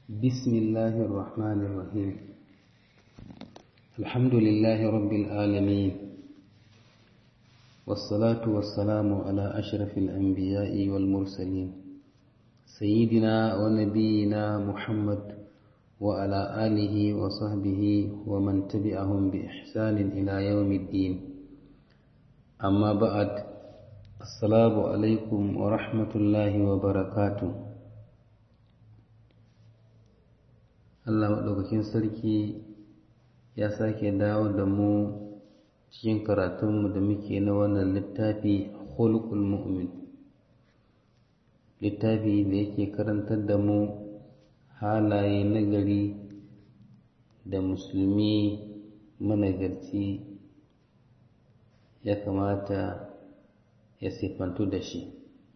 بسم الله الرحمن الرحيم الحمد لله رب العالمين والصلاة والسلام على أشرف الأنبياء والمرسلين سيدنا ونبينا محمد وعلى آله وصحبه ومن تبعهم بإحسان إلى يوم الدين أما بعد السلام عليكم ورحمة الله وبركاته Allah maɗaukakin sarki ya sake dawo da mu cikin karatunmu da muke na wannan littafi khuluqul mu'min littafi da yake karantar da mu halaye nagari da musulmi managarci ya kamata ya siffantu da shi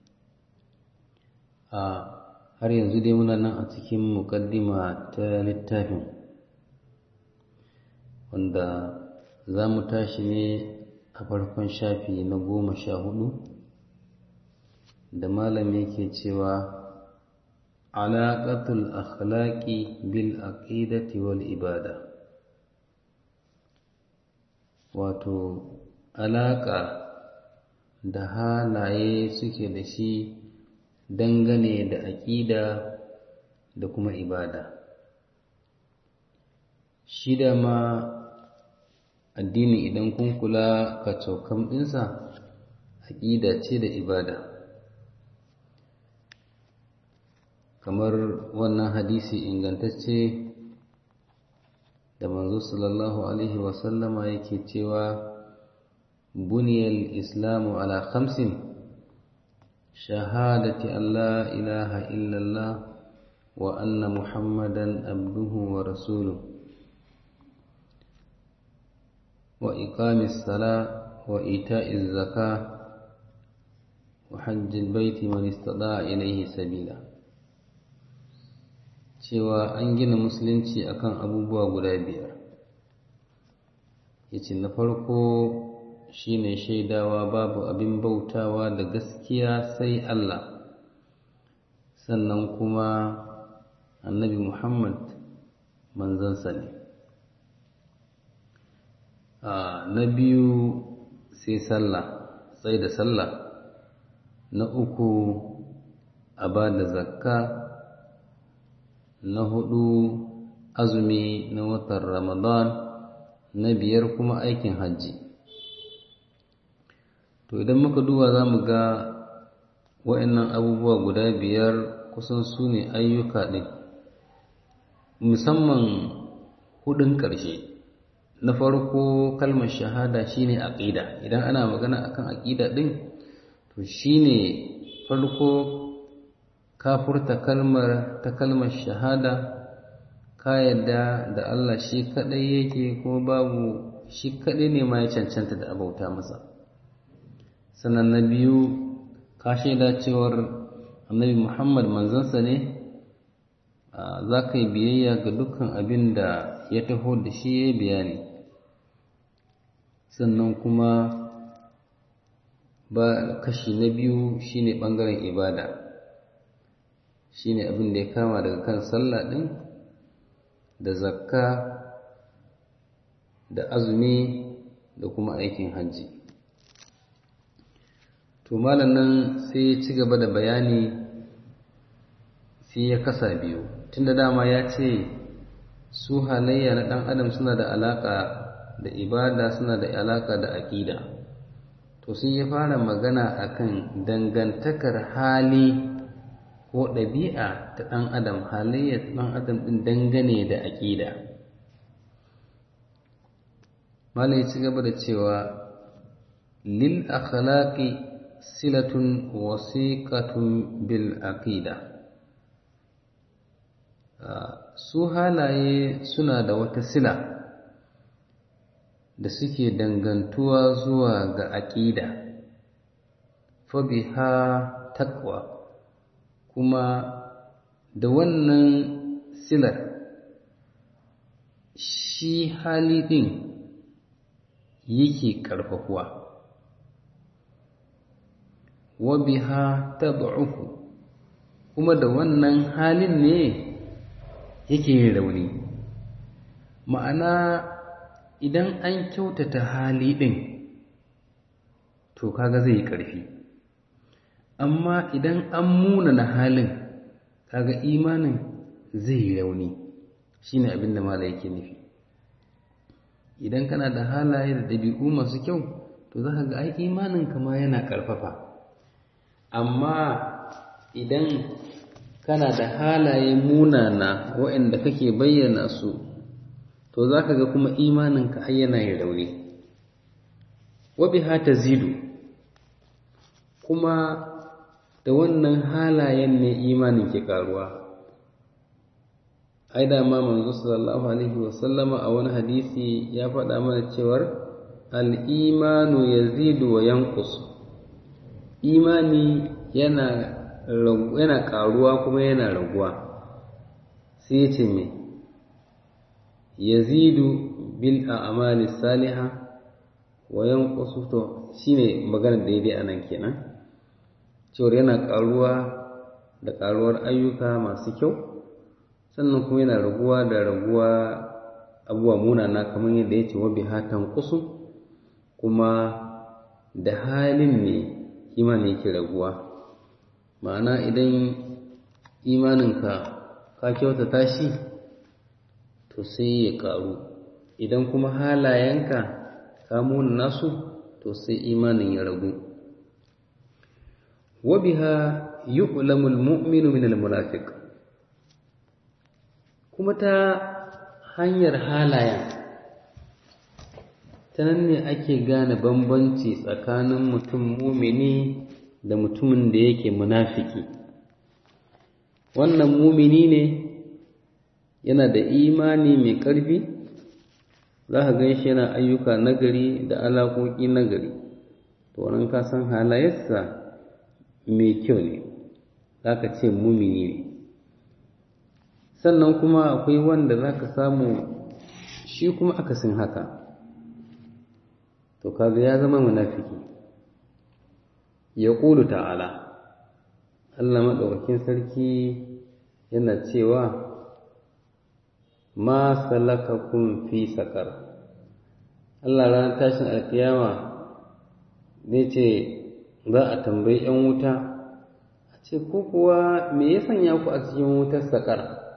a har yanzu dai muna nan a cikin muƙaddima ta littafin wanda za mu tashi ne a farkon shafi na goma sha hudu da malam yake cewa alaƙatul akhlaqi bil aqidati wal ibada wato alaƙa da halaye suke da shi dangane da aƙida da kuma ibada shi da ma addini idan kun kula ka caukan ɗinsa aƙida ce da ibada kamar wannan hadisi ingantacce da manzo sallallahu alaihi wasallama yake cewa buniyal islamu ala khamsin شهادة أن لا إله إلا الله وأن محمدا عبده ورسوله وإقام الصلاة وإيتاء الزكاة وحج البيت من استطاع إليه سبيلا cewa an gina musulunci akan abubuwa guda biyar yace na farko shine shaidawa babu abin bautawa da gaskiya sai Allah sannan kuma annabi Muhammad manzansa ne na biyu sai sallah sai da sallah na uku a ba da zakka na hudu azumi na watan ramadan na biyar kuma aikin hajji to idan muka duba za mu ga wa'annan abubuwa guda biyar kusan su ne ayyuka ɗin musamman hudun ƙarshe na farko kalmar shahada shine aqida idan ana magana akan aqida ɗin to shine farko ka furta kalmar ta kalmar shahada ka yadda da Allah shi kaɗai yake ko babu shi kaɗai ne ma ya cancanta da abauta masa sannan na biyu ka shaida cewar annabi muhammad manzansa ne za ka yi biyayya ga dukkan abin da ya taho da shi ya bayani sannan kuma ba kashi na biyu shine ɓangaren ibada shine abin da ya kama daga kan sallah ɗin da zakka da azumi da kuma aikin hajji to malam nan sai ya ci gaba da bayani sai ya kasa biyu tunda dama ya ce su halayya na ɗan adam suna da alaƙa da ibada suna da alaƙa da aƙida to sai ya fara magana akan dangantakar hali ko ɗabi'a ta ɗan adam halayya ta ɗan adam ɗin dangane da aƙida malam ya ci gaba da cewa lil akhlaqi silatun wasiƙatun bil aqida su halaye suna da wata sila da suke dangantuwa zuwa ga aƙida fabiha taqwa kuma da wannan silar shi hali ɗin yake ƙarfafuwa wa biha tad'ufu kuma da wannan halin ne yake yin rauni ma'ana idan an kyautata hali ɗin to kaga zai yi ƙarfi amma idan an munana halin kaga imanin zai yi rauni shine abin da mala yake nufi idan kana da halaye da ɗabi'u masu kyau to za ka ga ai imanin kama yana ƙarfafa amma idan kana da halaye munana waɗanda kake bayyana su to za ka ga kuma imaninka ai yana yin rauni wabiha ta zidu kuma da wannan halayen ne imanin ke karuwa ai da ma manzo sallallahu alaihi wasallama a wani hadisi ya faɗa mana cewar al-imanu yazidu wa yanqus imani yana yana karuwa kuma yana raguwa sai ya ce me yazidu bil a'mali salihah wa yanqusu to shine magana daidai anan kenan cewar yana karuwa da karuwar ayyuka masu kyau sannan kuma yana raguwa da raguwa abubuwa munana kamar yadda ya ce wa bihatan kusu kuma da halin ne imani yake raguwa ma'ana idan imaninka ka kyautata shi to sai ya karu idan kuma halayenka ka munana su to sai imanin ya ragu wa biha yu'lamu al-mu'minu min al-munafiq kuma ta hanyar halayen ta nan ne ake gane bambanci tsakanin mutum mumini da mutumin da yake munafiki wannan mumini ne yana da imani mai ƙarfi za ka gan shi yana ayyuka nagari da alaƙoƙi nagari to nan ka san halayensa mai kyau ne za ka ce mumini ne sannan kuma akwai wanda za ka samu shi kuma akasin haka to kaga ya zama munafiki ya ƙulu ta'ala Allah maɗaukakin sarki yana cewa ma salakakum fi saƙar Allah ranar tashin alkiyama zai ce za a tambayi ‘yan wuta a ce ko kuwa me ya sanya ku a cikin wutar saƙar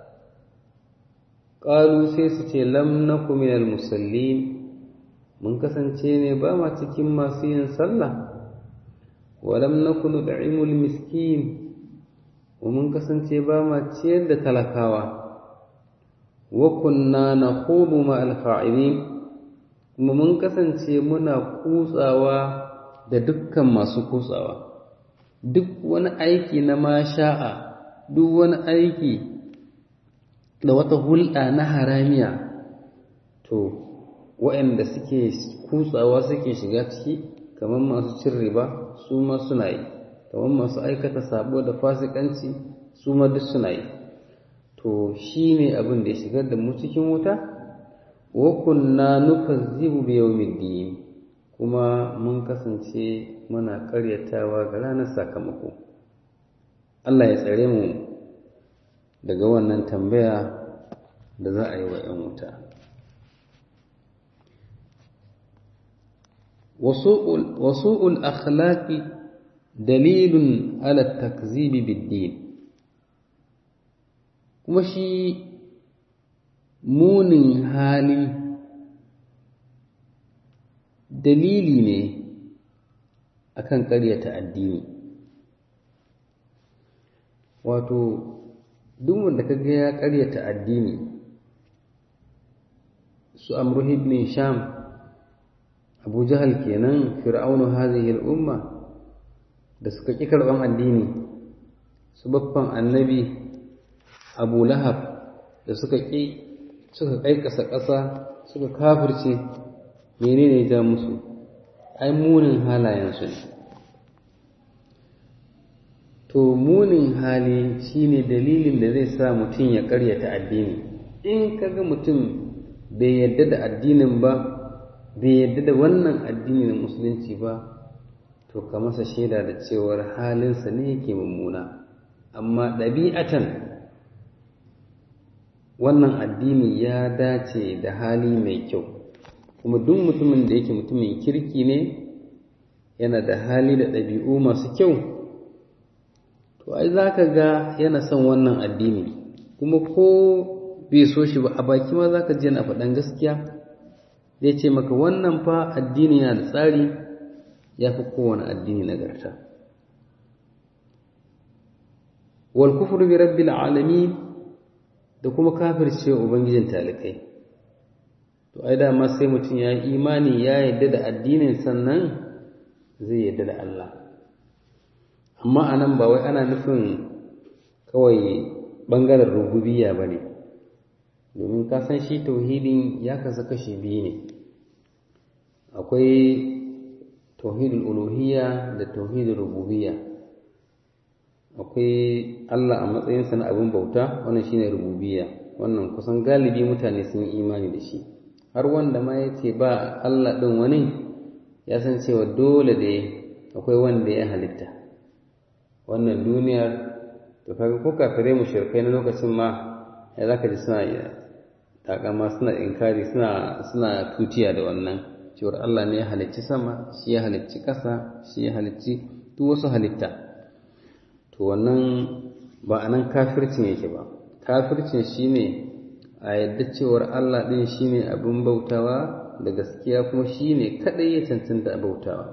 ƙalu sai su ce lam na minal musallin mun kasance ne ba ma cikin masu yin sallah wa lam naku nud'imul miskin wa mun kasance ba ma ciyar da talakawa wa kunna nakhudu ma al-kha'ibin kuma mun kasance muna kutsawa da dukkan masu kutsawa duk wani aiki na masha'a duk wani aiki da wata hulɗa na haramiya to waɗanda suke kutsawa suke shiga ciki kamar masu cin riba su ma suna yi kamar masu aikata sabo da fasikanci su ma duk suna yi to shi ne abin da ya shigar da mu cikin wuta wa kunna nukazzibu bi yawmiddin kuma mun kasance muna karyatawa ga ranar sakamako Allah ya tsare mu daga wannan tambaya da za a yi wa 'yan wuta wasu'ul akhlaqi dalilun ala takzibi biddin kuma shi munin hali dalili ne akan ƙaryata addini wato duk wanda ka ga ya ƙaryata addini su amru ibn sham abu jahal kenan fir'aunu hadhihi al-umma da suka ƙi karɓan addini su baffan annabi abu lahab da suka ƙi suka ƙaiƙasa ƙasa suka kafirce menene ja musu ai munin halayensu ne to munin hali shine dalilin da zai sa mutum ya ƙaryata addini in kaga mutum bai yadda da addinin ba bai yadda da wannan addini na musulunci ba to ka masa shaida da cewar halinsa ne yake mummuna amma ɗabi'atan wannan addini ya dace da hali mai kyau kuma duk mutumin da yake mutumin kirki ne yana da hali da ɗabi'u masu kyau to ai za ka ga yana son wannan addini kuma ko bai so shi ba a baki ma za ka ji yana faɗan gaskiya zai ce maka wannan fa addini yana da tsari ya fi kowane addini nagarta wal kufru bi rabbil alamin da kuma kafirce ubangijin talikai to ai dama sai mutum ya yi imani ya yadda da addinin sannan zai yadda da Allah amma anan ba wai ana nufin kawai bangaren rububiyya ba ne domin ka san shi tauhidin ya kasa kashe biyu ne akwai tauhidul uluhiyya da tauhidul rububiyya akwai Allah a matsayinsa na abin bauta wannan shine rububiyya wannan kusan galibi mutane sun yi imani da shi har wanda ma ya ce ba Allah ɗin wani ya san cewa dole da akwai wanda ya halitta wannan duniyar to kaga ko kafirai mushrikai na lokacin ma ya zaka ji suna takama suna inkari suna suna tutiya da wannan cewar Allah ne ya halicci sama shi ya halicci ƙasa shi ya halicci duk wasu halitta to wannan ba anan kafircin yake ba kafircin shine a yadda cewar Allah ɗin shine abin bautawa da gaskiya kuma shine kaɗai ya cancanta a bautawa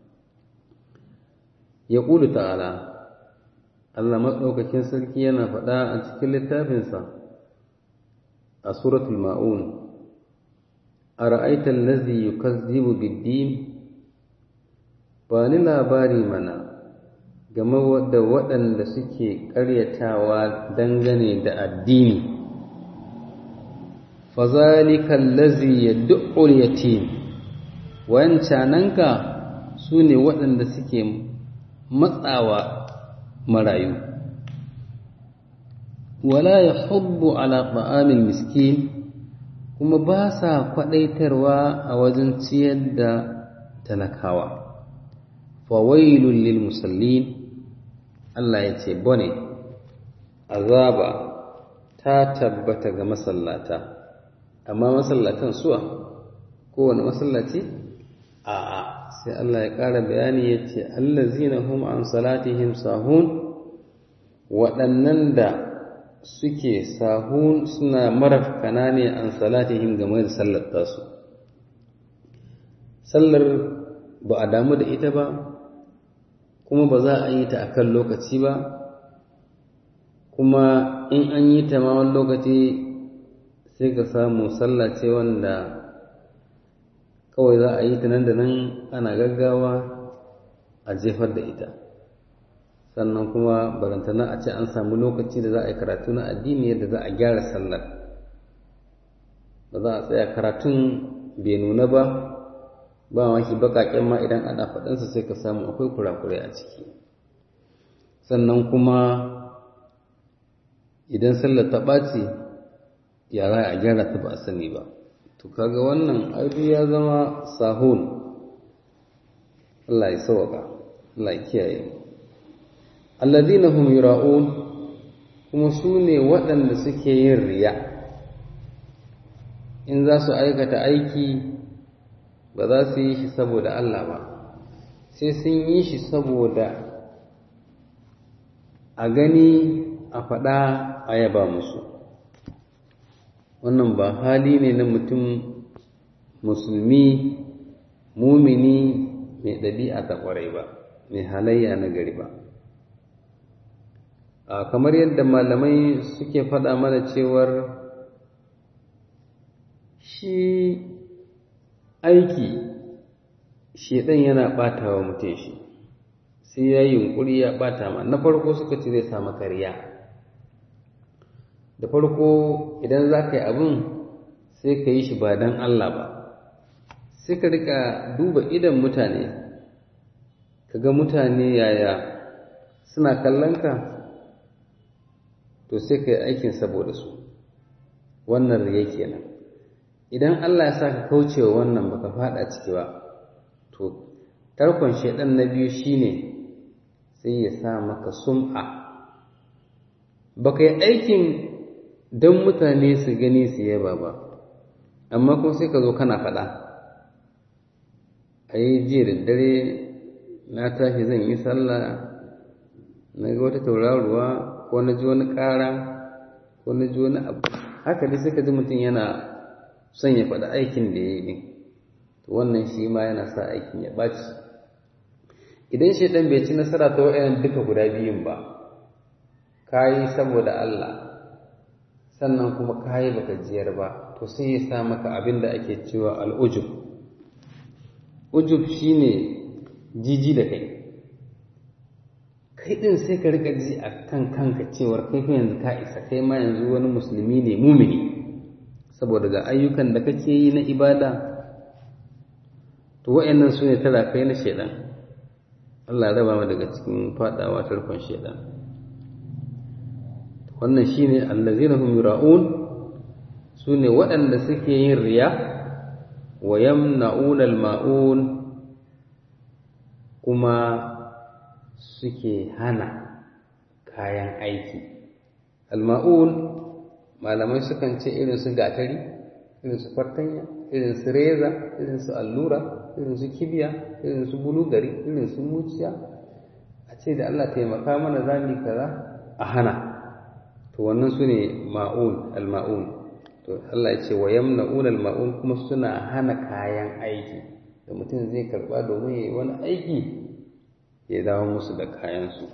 ya ƙulu ta'ala Allah maɗaukakin sarki yana faɗa a cikin littafinsa a suratul ma'un a ra'aitar lazi yukazzibu biddin ba ni labari mana game da waɗanda suke ƙaryatawa dangane da addini fazalika allazi yad'u al-yatim wancananka sune waɗanda suke matsawa marayu wala yahubbu ala ta'amil miskin kuma ba sa kwadaitarwa a wajen ciyar da talakawa fawailul lil musallin Allah ya ce bone azaba ta tabbata ga masallata amma masallatan suwa kowane masallaci a'a sai Allah ya ƙara bayani ya ce allazina hum an salatihim sahun waɗannan da suke sahun suna marafkana ne an salatihim game da sallar tasu sallar ba a damu da ita ba kuma ba za a yi ta a kan lokaci ba kuma in an yi ta ma wani lokaci sai ka samu sallah ce wanda kawai za a yi ta nan da nan ana gaggawa a jefar da ita sannan kuma barantana a ce an samu lokaci da za a yi karatu na addini yadda za a gyara sallar ba za a tsaya karatun bai nuna ba ba maki baƙaƙen ma idan ana faɗinsa sai ka samu akwai kurakurai a ciki sannan kuma idan sallar ta ɓaci ya za a gyara ta ba a sani ba to kaga wannan aibu ya zama sahun Allah ya sauka Allah ya kiyaye alladhina hum yura'un kuma su ne waɗanda suke yin riya in za su aikata aiki ba za su yi shi saboda Allah ba sai sun yi shi saboda a gani a faɗa a yaba musu wannan ba hali ne na mutum musulmi mumini mai ɗabi'a ta ƙwarai ba mai halayya na gari ba kamar yadda malamai suke faɗa mana cewar shi aiki shedan yana ɓata wa mutum shi sai ya yi yunƙuri ya ɓata ma na farko suka ce zai samu kariya da farko idan za ka yi abin sai ka yi shi ba don Allah ba sai ka rika duba idan mutane ka ga mutane yaya suna kallon ka to sai ka yi aikin saboda su wannan riya kenan idan Allah ya sa ka kaucewa wannan baka fada ciki ba to tarkon shedan na biyu shine sai ya sa maka sum'a baka yi aikin don mutane su gani su yaba ba amma kuma sai ka zo kana faɗa a yi jiya da dare na tashi zan yi sallah na ga wata tauraruwa ko na ji wani ƙara ko na ji wani abu haka dai sai ka ji mutum yana son ya faɗi aikin da ya yi to wannan shi ma yana sa aikin ya ɓaci idan shaidan bai ci nasara ta wa'yan duka guda biyun ba ka yi saboda Allah sannan kuma ka yi baka jiyar ba to sai ya sa maka abin da ake cewa al'ujub ujub shine jiji da kai kai din sai ka rika ji a kan kanka cewar kai fa yanzu ka isa kai ma yanzu wani musulmi ne mumini saboda ga ayyukan da kake yi na ibada to wa'annan su ne kai na shaidan Allah ya raba mu daga cikin fadawa tarkon shaidan wannan shine allazina hum yura'un sune waɗanda suke yin riya wa yamna'una al-ma'un kuma suke hana kayan aiki al-ma'un malamai sukan ce irin su gatari irin su fartanya irin su reza irin su allura irin su kibiya irin su bulugari irin su muciya a ce da Allah taimaka mana zami kaza a hana to wannan su ne ma'un al-ma'un to Allah ya ce wa yamna'un al-ma'un kuma suna hana kayan aiki da mutum zai karba domin yayi wani aiki ya dawo musu da kayan su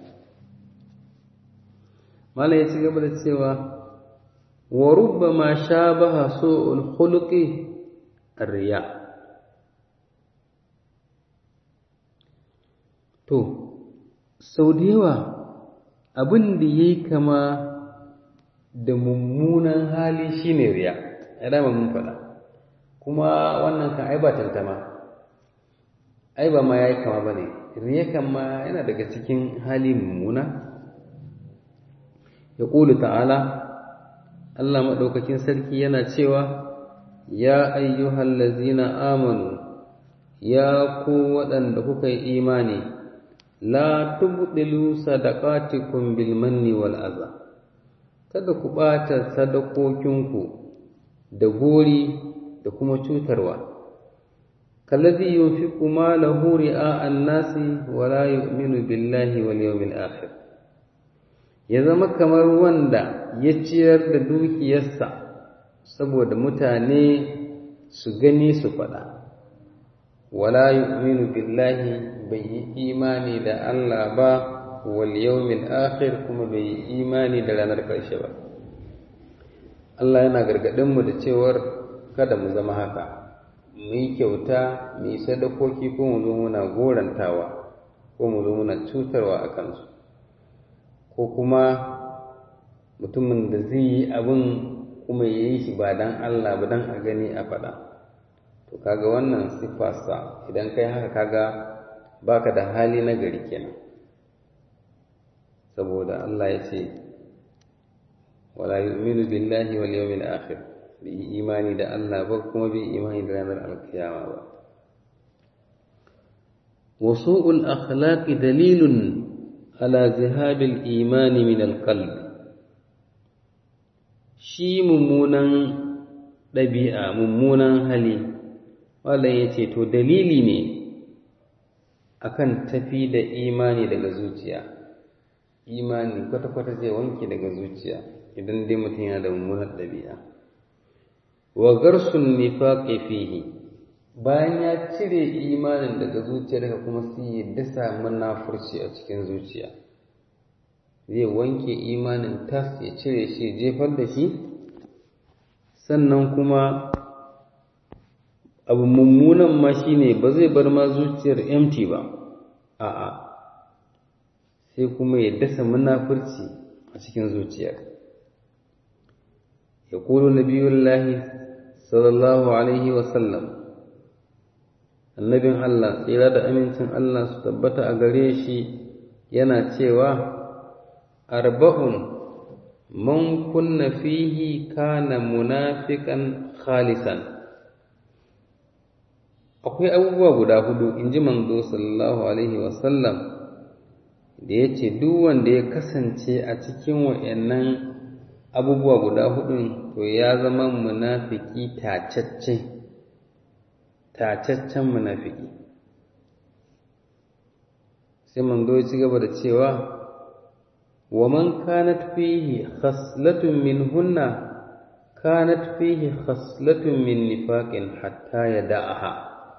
Malam ya ci gaba da cewa wa rubbama shabaha su'ul khuluqi ar-riya to sau da yawa abin da yayi kama da mummunan hali shine riya ya dama mun faɗa kuma wannan kan ai ba tantama ai ba ma yayi kama bane riya kan ma yana daga cikin hali mummuna ya ƙulu ta'ala Allah maɗaukakin sarki yana cewa ya ayyuhal lazina amanu ya ku waɗanda kuka yi imani la tubdilu sadaqatikum bil manni wal adha kada ku ɓata sadakokinku da gori da kuma cutarwa kallazi yunfiqu malahu ri'a an-nasi wa la yu'minu billahi wal yawmil akhir ya zama kamar wanda ya ciyar da dukiyarsa saboda mutane su gani su faɗa wala yu'minu billahi bai yi imani da Allah ba wal yawmil akhir kuma bai yi imani da ranar ƙarshe ba Allah yana gargaɗin mu da cewar kada mu zama haka mu yi kyauta mu yi sadakoki ko mu zo muna gorantawa ko mu zo muna cutarwa a kansu ko kuma mutumin da zai yi abin kuma ya yi shi ba don Allah ba don a gani a faɗa to kaga wannan siffarsa idan kai haka kaga baka da hali na gari kenan saboda Allah ya ce wala yu'minu billahi wal yawmil akhir bi imani da Allah ba kuma bi imani da ranar alkiyama ba wa su'ul akhlaqi dalilun ala zihabil imani min alqalb shi mummunan ɗabi'a mummunan hali wanda ya ce to dalili ne akan tafi da imani daga zuciya imani kwata-kwata zai wanke daga zuciya idan dai mutum yana da mummunan ɗabi'a wa garsun nifaqi fihi bayan ya cire imanin daga zuciya daga kuma sai ya dasa munafurci a cikin zuciya zai wanke imanin tas ya cire shi jefar da shi sannan kuma abu mummunan ma shine ba zai bar ma zuciyar empty ba a'a sai kuma ya dasa munafurci a cikin zuciyar ya kulu nabiyullahi sallallahu alaihi wasallam annabin Allah tsira da amincin Allah su tabbata a gare shi yana cewa arba'un man kunna fihi kana munafiqan khalisan akwai abubuwa guda hudu in ji manzo sallallahu alaihi wasallam da ya ce duk wanda ya kasance a cikin wa'annan abubuwa guda hudun to ya zama munafiki tacacce tacaccen munafiki sai manzo ya ci gaba da cewa wa man kanat fihi khaslatun minhunna kanat fihi khaslatun min nifaqin hatta yada'aha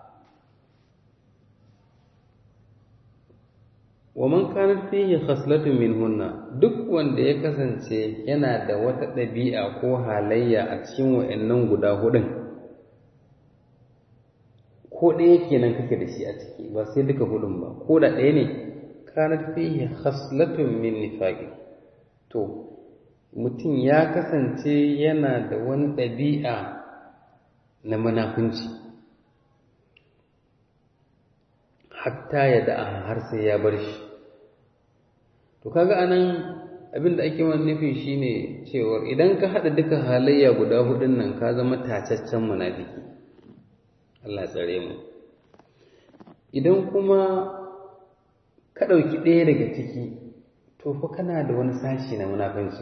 wa man kanat fihi khaslatun minhunna duk wanda ya kasance yana da wata ɗabi'a ko halayya a cikin wa'annan guda hudun ko ɗaya kenan kake da shi a ciki ba sai duka hudun ba ko da ɗaya ne kanat fihi khaslatun min nifaqi to mutum ya kasance yana da wani ɗabi'a na munafunci hatta ya da'a har sai ya bar shi to kaga anan abin da ake wani nufi shine cewar idan ka haɗa duka halayya guda hudun nan ka zama tacaccen munafiki Allah tsare mu idan kuma ka ɗauki ɗaya daga ciki to fa kana da wani sashi na munafanci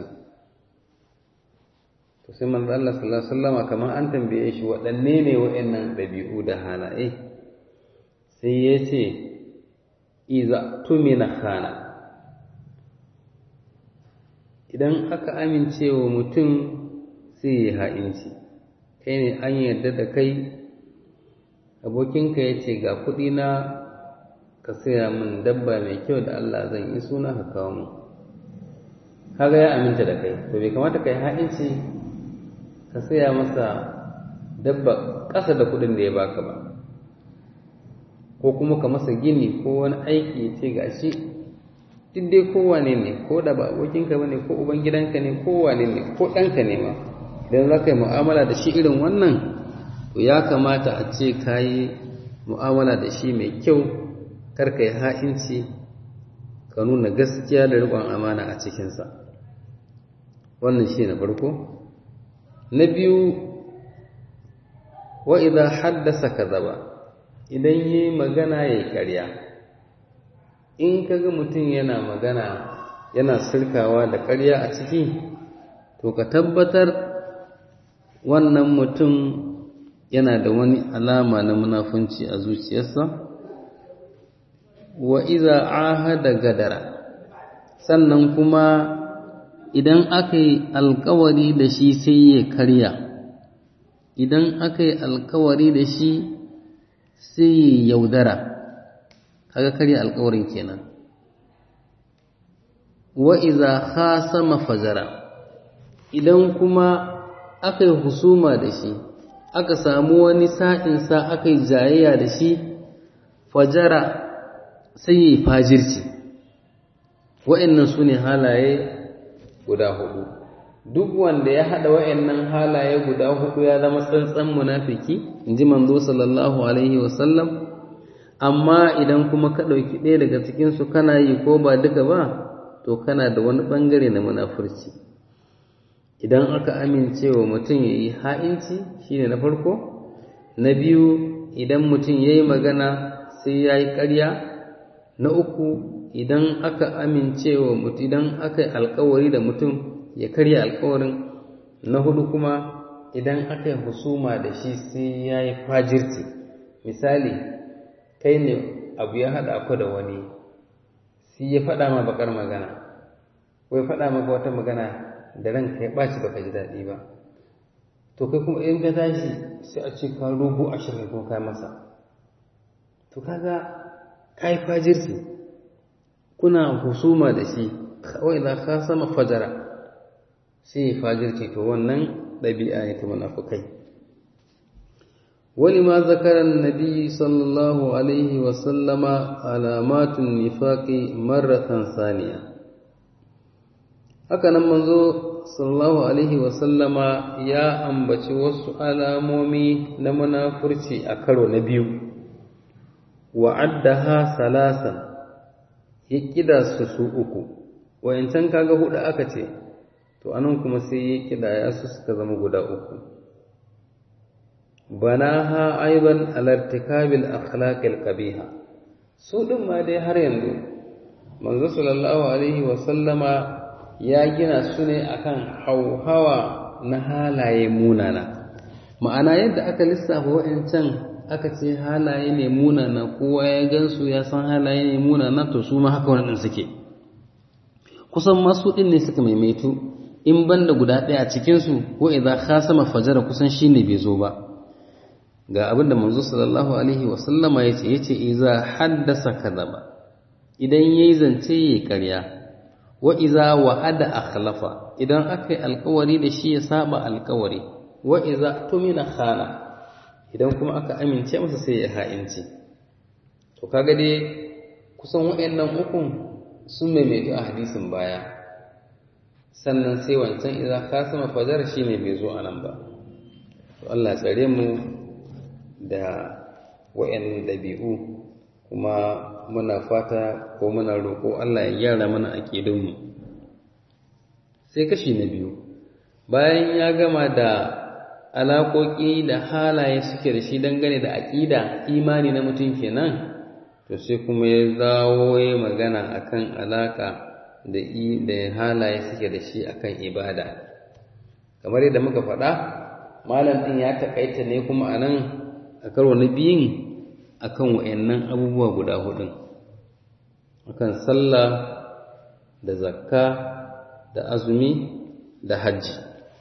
to sai manzo Allah sallallahu alaihi wasallama kamar an tambaye shi waɗanne ne waɗannan ɗabi'u da halaye sai ya ce iza tumina khana idan aka amince wa mutum sai ya ha'inci kai ne an yarda da kai abokinka ya ce ga kuɗi na ka saya min dabba mai kyau da Allah zan yi suna ka kawo mu kaga ya aminta da kai to bai kamata kai ha'inci ka saya masa dabba ƙasa da kuɗin da ya baka ba ko kuma ka masa gini ko wani aiki ya ce gashi duk dai kowane ne ko da ba abokinka ba ne ko ubangidanka ne ko wane ne ko ɗanka ne ma idan za ka yi mu'amala da shi irin wannan to ya kamata a ce ka yi mu'amala da shi mai kyau kar ka yi ha'inci ka nuna gaskiya da riƙon amana a cikinsa wannan shi na farko na biyu wa idan haddasa ka zaba idan yi magana ya yi ƙarya in ka ga mutum yana magana yana sirkawa da ƙarya a ciki to ka tabbatar wannan mutum yana da wani alama na munafunci a zuciyarsa wa iza ahada gadara sannan kuma idan aka yi alkawari da shi sai ya karya idan aka yi alkawari da shi sai ya yaudara kaga karya alkawarin kenan wa iza khasama fajara idan kuma aka yi husuma da shi aka samu wani sa'insa aka yi jayayya da shi fajara sai ya yi fajirci wa'annan su ne halaye guda hudu duk wanda ya haɗa wa'annan halaye guda hudu ya zama tsantsan munafiki in ji manzo sallallahu alaihi wasallam amma idan kuma ka ɗauki ɗaya daga cikinsu kana yi ko ba duka ba to kana da wani ɓangare na munafurci idan aka amince wa mutum ya yi ha'inci shine na farko na biyu idan mutum ya yi magana sai ya yi ƙarya na uku idan aka amince wa mutum idan aka yi alkawari da mutum ya karya alkawarin na hudu kuma idan aka yi husuma da shi sai ya yi fajirci misali kai ne abu ya haɗa ku da wani sai ya faɗa ma bakar magana ko ya faɗa maka wata magana da ranka ya ɓaci baka ji daɗi ba to kai kuma in ka tashi sai a ce ka rubu ashirin ko kai masa to kaga kai fajirci kuna husuma da shi kawai za ka sama fajara sai ya fajirci to wannan ɗabi'a ne ta munafukai ولما ذكر النبي صلى الله عليه وسلم علامات النفاق مرة ثانية haka nan manzo sallallahu alaihi wasallama ya ambaci wasu alamomi na munafurci a karo na biyu wa addaha salasan ya kida su su uku wayancan kaga hudu aka ce to anan kuma sai ya kida ya su suka zama guda uku banaha aiban alartikabil akhlaqil qabiha su din ma dai har yanzu manzo sallallahu alaihi wasallama ya gina su ne akan hauhawa na halaye munana ma'ana yadda aka lissafa wa'ancan aka ce halaye ne munana kowa ya gansu ya san halaye ne munana to su ma haka wannan suke kusan masu ɗin ne suka maimaitu in banda guda ɗaya a cikinsu ko idan khasama fajara kusan shine bai zo ba ga abinda manzo sallallahu alaihi wa sallama yace yace iza haddasa kadaba idan yayi zance yayi ƙarya wa iza wa'ada akhlafa idan aka yi alƙawari da shi ya saba alƙawari wa iza tumina khana idan kuma aka amince masa sai ya ha'inci to kaga dai kusan waɗannan ukun sun maimaitu a hadisin baya sannan sai wancan idan kasama fajar shine bai zo anan ba to Allah tsare mu da waɗannan dabi'u kuma muna fata ko muna roƙo Allah ya gyara mana aƙidunmu sai kashi na biyu bayan ya gama da alaƙoƙi da halaye suke da shi dangane da aƙida imani na mutum kenan to sai kuma ya zawo ya magana akan alaƙa da da halaye suke da shi akan ibada kamar yadda muka faɗa malam ɗin ya taƙaita ne kuma a nan a karo na biyun akan wa'annan abubuwa guda hudun akan sallah da zakka da azumi da hajji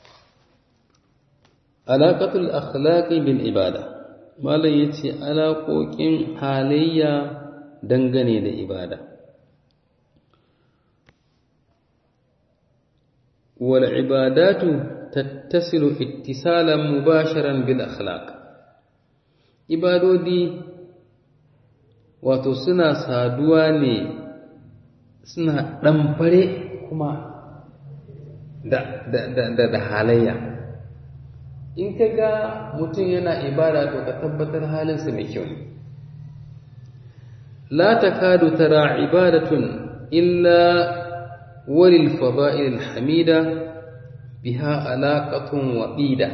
alaƙatul akhlaqi bil ibada malam yace alaƙoƙin halayya dangane da ibada wal ibadatu tattasilu ittisalan mubasharan bil akhlaq ibadodi wato suna saduwa ne suna ɗamfare kuma da, da, da, da, da halayya in ka ga mutum yana ibada to ka tabbatar halinsa mai kyau ne la takadu tara ibadatun illa walil fada'il hamida biha alaqatun waqida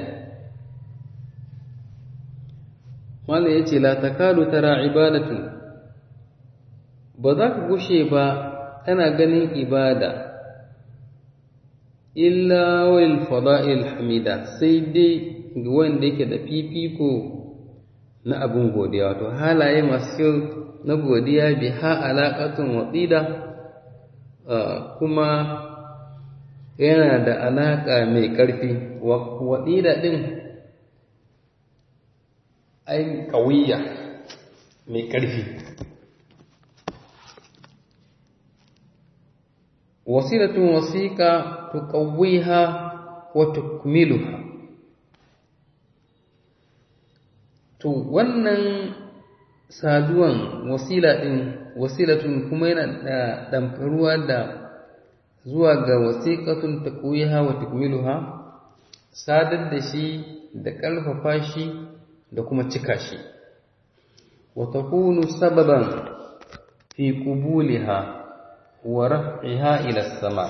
mala yace la takadu tara ibadatun ba za ka gushe ba kana ganin ibada illa wal fada'il hamida sai dai ga wanda yake da fifiko na abin godiya wato halaye masu kyau na godiya bi ha alaƙatun waɗida kuma yana da alaƙa mai ƙarfi waɗida ɗin ai ƙawiyya mai ƙarfi wasilatun wasiƙa tuqawwiha wa tukmiluha to wannan saduwan wasila din wasilatun kuma yana da damfaruwa da zuwa ga wasiqatun taqwiha wa tukmiluha sadar da shi da ƙarfafa shi da kuma cika shi wa takunu sababan fi qubuliha wa raf'iha ila sama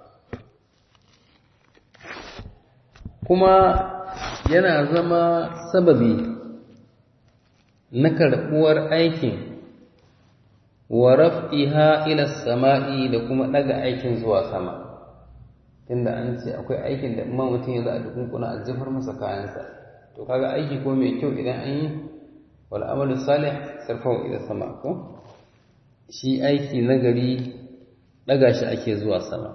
kuma yana zama sababi na karɓuwar aikin wa raf'iha ila sama'i da kuma ɗaga aikin zuwa sama tunda an ce akwai aikin da imma mutum ya za a dukunkuna a jefar masa kayansa to kaga aiki ko mai kyau idan an yi wal amalu salih sarfahu ila sama ko shi aiki nagari ɗaga shi ake zuwa sama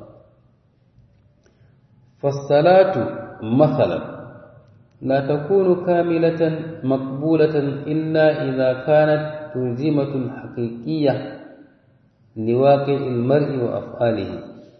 fassalatu mathalan لا تكون كاملة مقبولة إلا إذا كانت تلزمة حقيقية لواقع المرء وأفعاله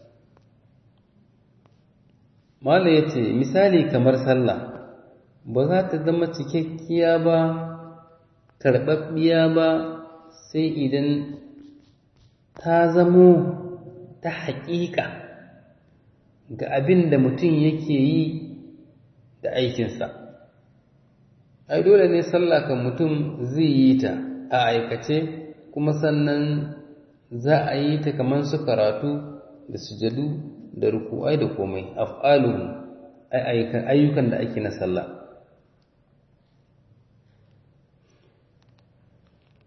ما yace misali kamar sallah ba za ta zama cikakkiya ba karɓaɓɓiya ba sai idan ta zamo ta haƙiƙa ga abin da mutum yake yi da aikinsa ai dole ne sallah kan mutum zai yi ta a aikace kuma sannan za a yi ta kamar su karatu da sujadu da ruku'ai da komai af'aluhu ayyukan da ake na sallah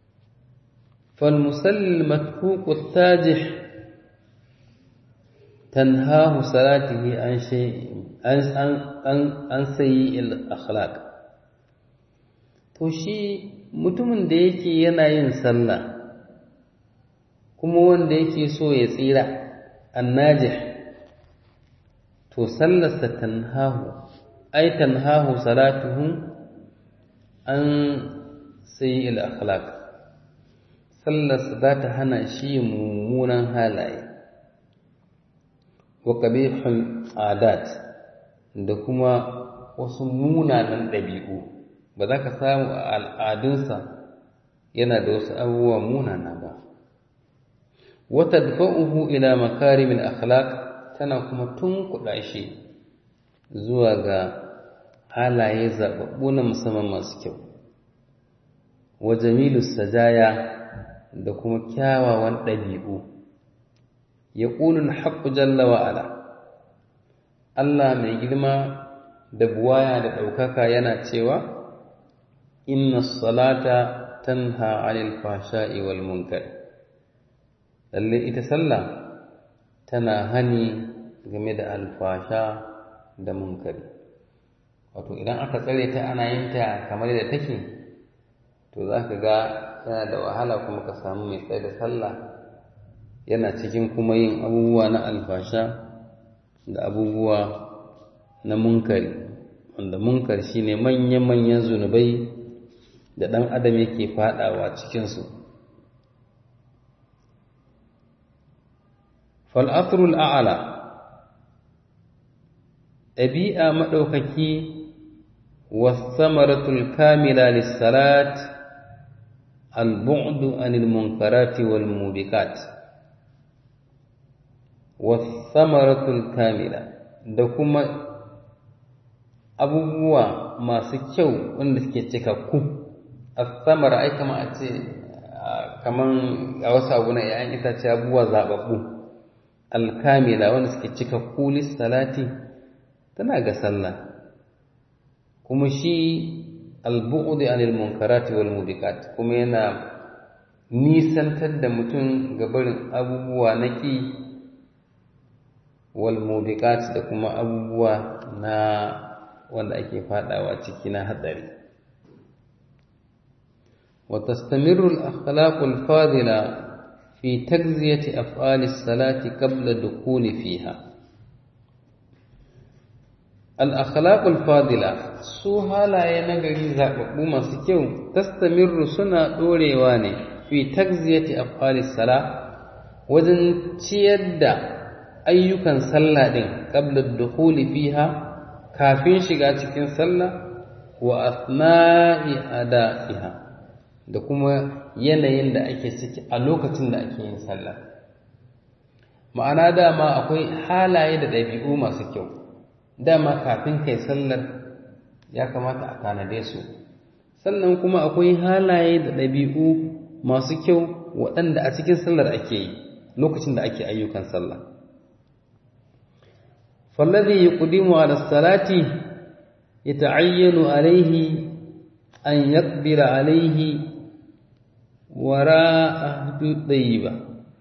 فالمسلي المتفوق التاجح tanhahu salatihi an shay an an an sayi al akhlaq to shi mutumin da yake yana yin sallah kuma wanda yake so ya tsira annajih to sallarsa tanhahu ai tanhahu salatuhu an sayi al akhlaq sallarsa za ta hana shi mummunan halaye wa qabihul adat da kuma wasu munanan ɗabi'u ba za ka samu a al'adunsa yana da wasu abubuwa munana ba wata dafa'uhu ila makarimin akhlaq tana kuma tunkuɗa shi zuwa ga halaye zaɓaɓɓu na musamman masu kyau wa jamilu sajaya da kuma kyawawan ɗabi'u ya ƙulun haƙƙu jalla wa'ala Allah mai girma da buwaya da ɗaukaka yana cewa inna salata tanha anil fashai wal munkar lalle ita sallah tana hani game da alfasha da munkari wato idan aka tsare ta ana yin ta kamar da take to za ka ga yana da wahala kuma ka samu mai tsaye da sallah yana cikin kuma yin abubuwa na alfasha da abubuwa na munkari wanda munkar shine manyan-manyan zunubai da ɗan adam yake faɗawa cikinsu fal'afirul a'ala ɗabi'a maɗaukaki wasamaratul kamila lissalat al-bu'du anil munkarati wal mubiqat wasamaratul kamila da kuma abubuwa masu kyau wanda suke cikakku asamara ai kama a ce kaman a wasu abu na ‘ya'yan itace abubuwa zaɓaɓɓu alkamila wanda suke cikakku lissalati tana ga sallah kuma shi albu'udi anil munkarati wal mubiqat kuma yana nisantar da mutum ga barin abubuwa na ƙi wal mubiqat da kuma abubuwa na wanda ake fadawa ciki na hadari wa tastamirru al akhlaq al fadila fi tagziyati af'al as salati qabla dukhuli fiha al akhlaq al fadila su halaye na gari zababbu masu kyau tastamirru suna dorewa ne fi tagziyati af'al as sala wajen ciyar da ayyukan sallah din qabla dukhuli fiha kafin shiga cikin sallah wa asna'i ada'iha da kuma yanayin da ake ciki a lokacin da ake yin sallah ma'ana dama akwai halaye da ɗabi'u masu kyau dama kafin kai sallar ya kamata a tanade su sannan kuma akwai halaye da ɗabi'u masu kyau waɗanda a cikin sallar ake yi lokacin da ake ayyukan sallah فالذي يقدم على الصلاة يتعين عليه أن يقدر عليه وراء أهد طيبة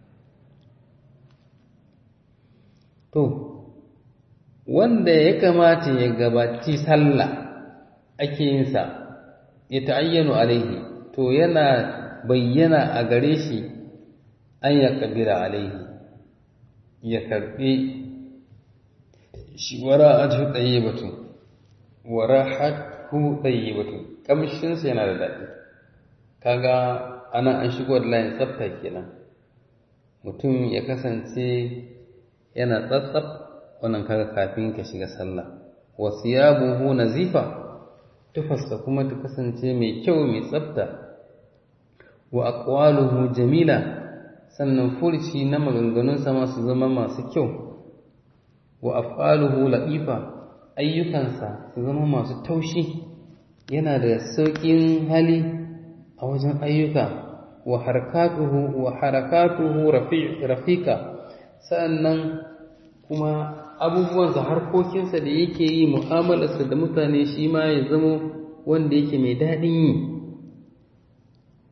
to wanda ya kamata ya gabaci sallah ake yin sa ya ta'ayyanu alaihi to yana bayyana a gare shi an ya kabira alaihi ya karbi shi wara'atu tayyibatu warahatu tayyibatu kamshin sa yana da dadi kaga ana an shigo da layin tsafta kenan mutum ya kasance yana tsatsaf wannan kaga kafin ka shiga sallah wa siyabuhu nazifa tufasta kuma ta kasance mai kyau mai tsafta wa aqwaluhu jamila sannan furci na maganganunsa masu zama masu kyau wa af'aluhu latifa ayyukansa su zama masu taushi yana da sauƙin hali a wajen ayyuka wa harakatuhu wa harakatuhu rafiqa sannan kuma abubuwansa harkokinsa da yake yi mu'amalarsa da mutane shi ma ya zama wanda yake mai daɗin yi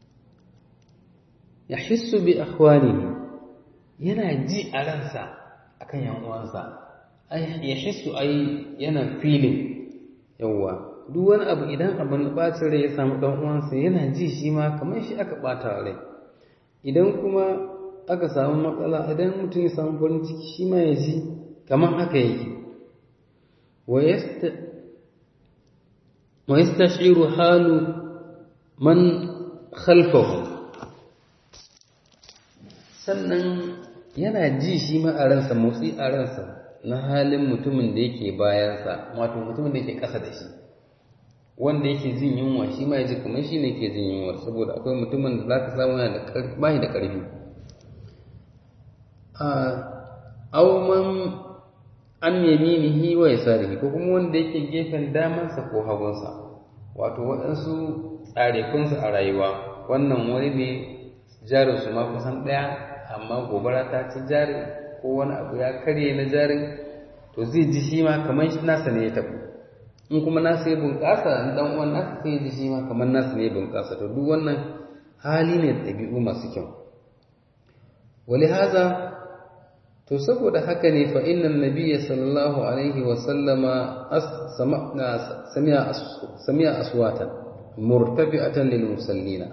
ya hissu bi akhwanihi yana ji a ransa akan yan uwansa ai ya hissu ai yana filin yawwa duk wani abu idan abin bacin rai ya samu dan uwansa yana ji shi ma kamar shi aka bata rai idan kuma aka samu matsala idan mutum ya samu farin ciki shi ma ya ji kamar haka yake wa yastashiru halu man khalfahu sannan yana ji shi ma a ransa motsi a ransa na halin mutumin da yake bayansa wato mutumin da yake ƙasa da shi wanda yake jin yunwa shi ma ya ji kamar shi ne ke jin yunwa saboda akwai mutumin da za ka samu yana da bashi da ƙarfi auman an yaminihi wa yasarihi ko kuma wanda yake gefen damansa ko hagunsa wato waɗansu tsarekunsu a rayuwa wannan wani ne jarinsu ma kusan ɗaya amma gobara ta ci jari ko wani abu ya karye na jarin to zai ji shi ma kamar nasa ne ya tafi in kuma nasa ya bunƙasa dan uwan nasa sai ji shi ma kamar nasa ne ya bunƙasa to duk wannan hali ne da ɗabi'u masu kyau wali haza to saboda haka ne fa innan nabiyya sallallahu alaihi wa sallama sami'a sami'a aswatan murtafi'atan lil musallina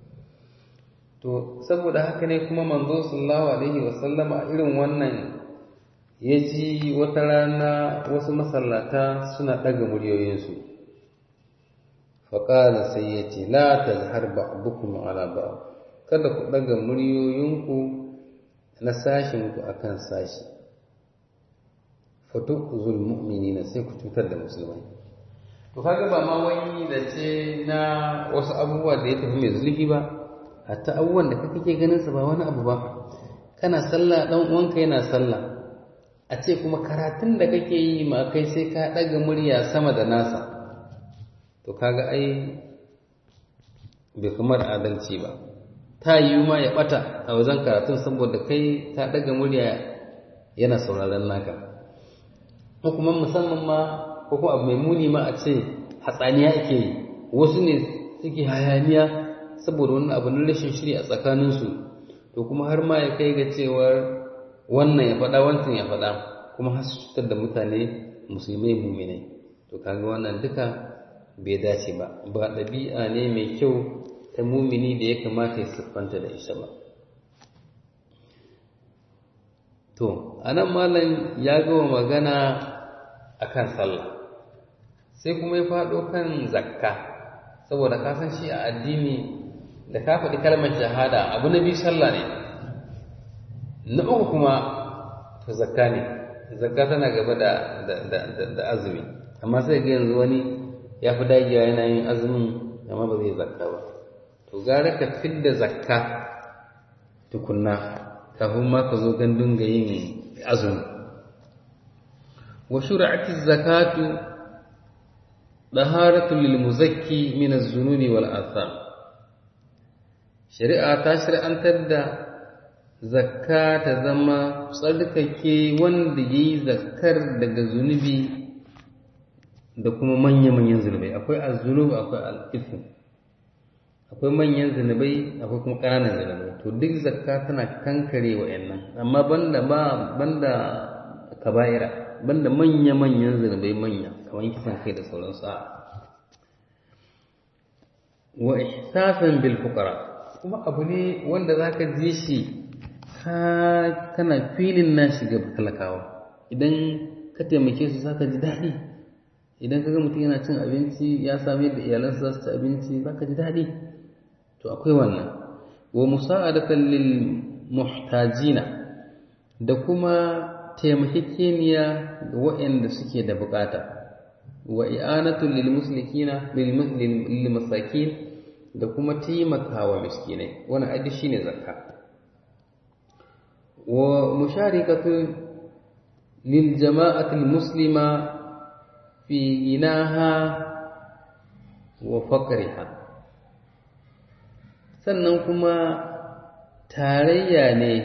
to saboda haka ne kuma manzo sallallahu alaihi wa sallama irin wannan ya ji wata rana wasu masallata suna ɗaga muryoyinsu faƙala sai ya ce la ta zahar ba'dukum ala ba kada ku ɗaga muryoyinku na sashinku a kan sashi fatukuzul mu'minina sai ku cutar da musulmai to kaga ba ma wani da ce na wasu abubuwa da ya tafi mai zulfi ba hatta abubuwan da kake ganin su ba wani abu ba kana sallah dan uwanka yana sallah a ce kuma karatun da kake yi ma kai sai ka ɗaga murya sama da nasa to kaga ai bai kamar adalci ba ta yiwu ma ya ɓata a wajen karatun saboda kai ta ɗaga murya yana sauraron naka ko kuma musamman ma ko kuma abu mai muni ma a ce hatsaniya ake yi wasu ne suke hayaniya saboda wani abu na rashin shiri a tsakaninsu to kuma har ma ya kai ga cewar wannan ya faɗa wancan ya faɗa kuma har su cutar da mutane musulmai muminai to kaga wannan duka bai dace ba ba ɗabi'a ne mai kyau ta mumini da ya kamata ya siffanta da ita ba to anan malam ya gama magana akan sallah sai kuma ya faɗo kan zakka saboda ka san shi a addini da ka faɗi kalmar shahada abu na biyu sallah ne na uku kuma to zakka ne zakka tana gaba da da azumi amma sai ga yanzu wani ya fi dagewa yana yin azumin amma ba zai zakka ba to gara ka fidda zakka tukunna kafin ma ka zo gandun ga yin azumi wa shur'ati zakatu daharatu lil muzakki min az-zunubi wal atham shari'a ta shari'antar da zakka ta zama tsarkake wanda ya yi zakkar daga zunubi da kuma manya-manyan zunubai akwai azunub akwai al'ifu akwai manyan zunubai akwai kuma ƙananan zunubai to duk zakka tana kankare wa yannan amma banda ba banda kaba'ira banda manya-manyan zunubai manya kamar kisan kai da sauransu a wa ihsasan bil fuqara kuma abu ne wanda zaka ji shi ka kana filin na shiga talakawa idan ka taimake su zaka ji daɗi idan ka ga mutum yana cin abinci ya sami da iyalansa za su ci abinci zaka ji daɗi to akwai wannan wa musa'adatan lil muhtajina da kuma taimakekeniya ga waɗanda suke da bukata wa i'anatu lil muslikina lil masakin da kuma taimakawa miskinai wannan adi shine zakka ومشاركة للجماعة المسلمة في غناها وفقرها sannan kuma tarayya ne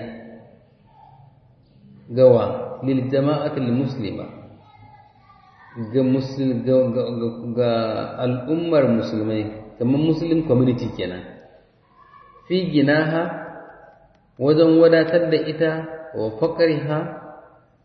gawa lil jama'atul muslima ga muslim ga al'ummar musulmai kamar muslim community kenan fi ginaha wajen wadatar da ita wa faƙariha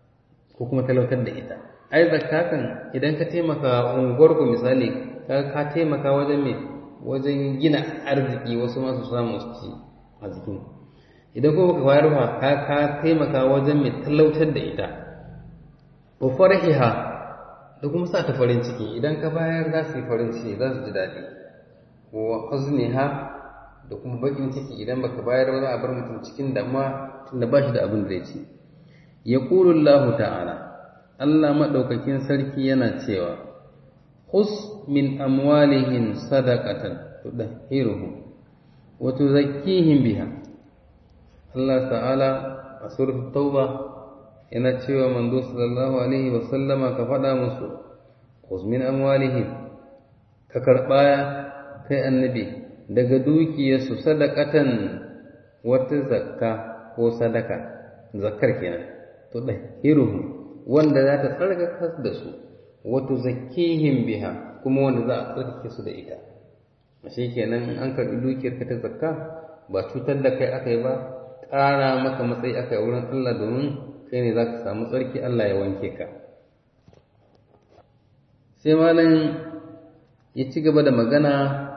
ko kuma talautar da ita ai zakka kan idan ka taimaka unguwar ku misali ka ka taimaka wajen me wajen gina arziki wasu masu samu su ci a jikin idan kuma ka bayar ba ka ka taimaka wajen me talautar da ita wa farahiha da kuma sa ta farin ciki idan ka bayar za su yi farin ciki za su ji daɗi wa huzniha da kuma bakin ciki idan baka bayar ba za a bar mutum cikin damuwa tunda ba shi da abin da ya ci yaqulu Allahu ta'ala Allah madaukakin sarki yana cewa khus min amwalihim sadaqatan tudahhiruhum wa tuzakkihim biha Allah ta'ala a suratul tauba yana cewa manzo sallallahu alaihi wa sallama ka faɗa musu khus min amwalihim ka karɓa kai annabi daga dukiyarsu sadaqatan wata zakka ko sadaka zakkar kenan to dahiruhu wanda za ta tsarkaka da su wato zakkihim biha kuma wanda za a tsarkake su da ita ashe kenan an karɓi dukiyar ka ta zakka ba cutar da kai aka yi ba ƙara maka matsayi aka yi wurin Allah domin kai ne za ka samu tsarki Allah ya wanke ka sai malam ya ci gaba da magana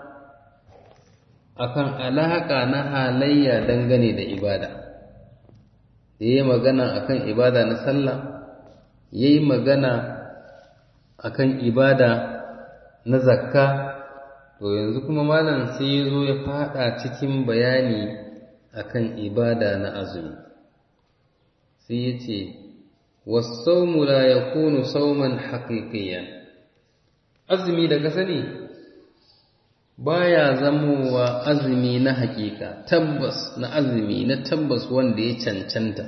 akan alaƙa na halayya dangane da ibada da yi magana akan ibada na sallah ya yi magana akan ibada na zakka to yanzu kuma malam sai ya zo ya fada cikin bayani akan ibada na azumi sai ya ce wasaumu la yakunu sauman haqiqiyan azumi da ka sani baya zamowa azumi na hakika tabbas na azumi na tabbas wanda ya cancanta